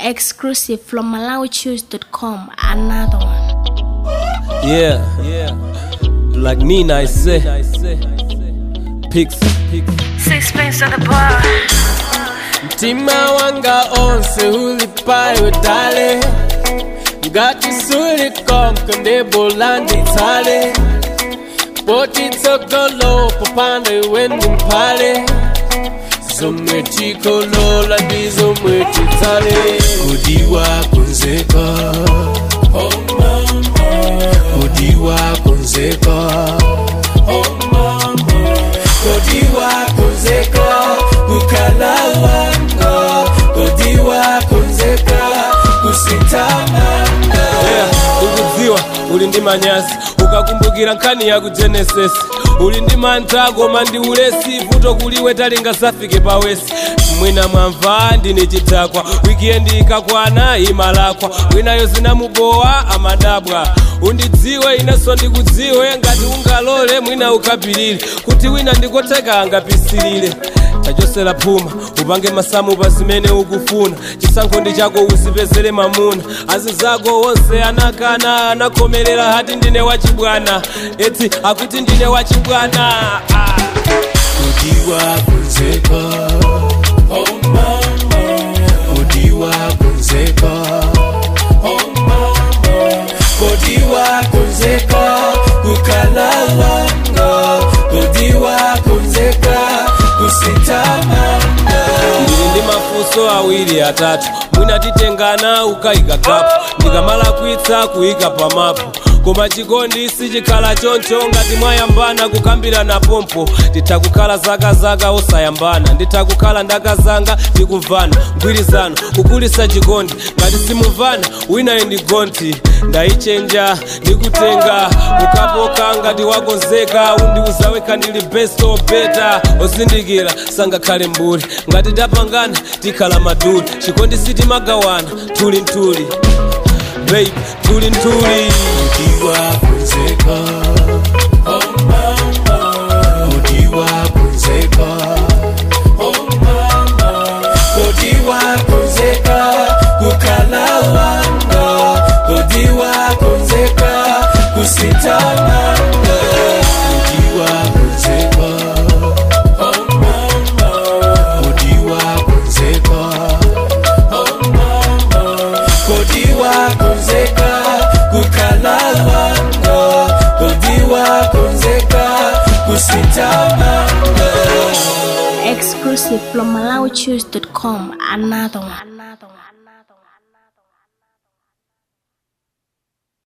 Exclusive from MalawiChoose.com. Another one. Yeah, yeah. Like Nina, I say. Pics, pics. Sixpence at the bar. Mtima wanga onse ulipayo dale ngati suli konko ndebola nditsale poti tsogolo popanda iwe ndi mphale zomwe tikolola ndi zomwe titsale kudiwa kunzeka kudiwa kunzeka kudiwa kunzeka kukala wanga kudiwa kunzeka kusitamanga yeah, ukudziwa uli ndi manyazi ukakumbukira nkhani ya ku genesis uli ndi mantha koma ndi ulesi vuto kuliwe talinga safike pawesi mwina mwamva ndine chidakwa wikiendi ikakwana imalakwa winayo zinamubowa amadabwa undidziwe inenso ndikudziwe ngati ungalole mwina ukapilire kuti wina ndikotheka angapisilire tachosera phuma upange masamu pa zimene ukufuna chisankho ndi chako uzipezere mamuna azi zako onse anakana anakhomerera hati ndine wachibwana eti akuti ndine wachibwana ah. kudiwa kunzeka kudiwa kunzeka kudiwa kunzeka kukala wanga kudiwa kunzeka kusitamanga ndili ndi mafunso awiri atatu mwina titengana ukayika kapu ndikamala kwitsa kuyika pamapu koma chikondi sichikhala choncho ngati mwayambana kukambirana pompo nditha kukhala zakazaka osayambana nditha kukhala ndakazanga ndikuvana mgwirizano kukulisa chikondi ngati simuvana winayo ndi gonti ndayichenja ndikutenga ukapoka ngati wakonzeka undiuza wekha ndili best or better osindikira sangakhale mbuli ngati tapangana tikhala maduli chikondi sitimagawana tuli ntuli babe tuli ntuli kudiwa kunzeka kudiwa kunzeka kudiwa kunzeka kukala wanga kudiwa kunzeka kusitamanga kudiwa kunzeka kudiwa kunzeka kudiwa kunzeka kukala wanga kudiwa kunzeka kusitamanga Exclusive from MalawiChoose.com. Another one. Another one.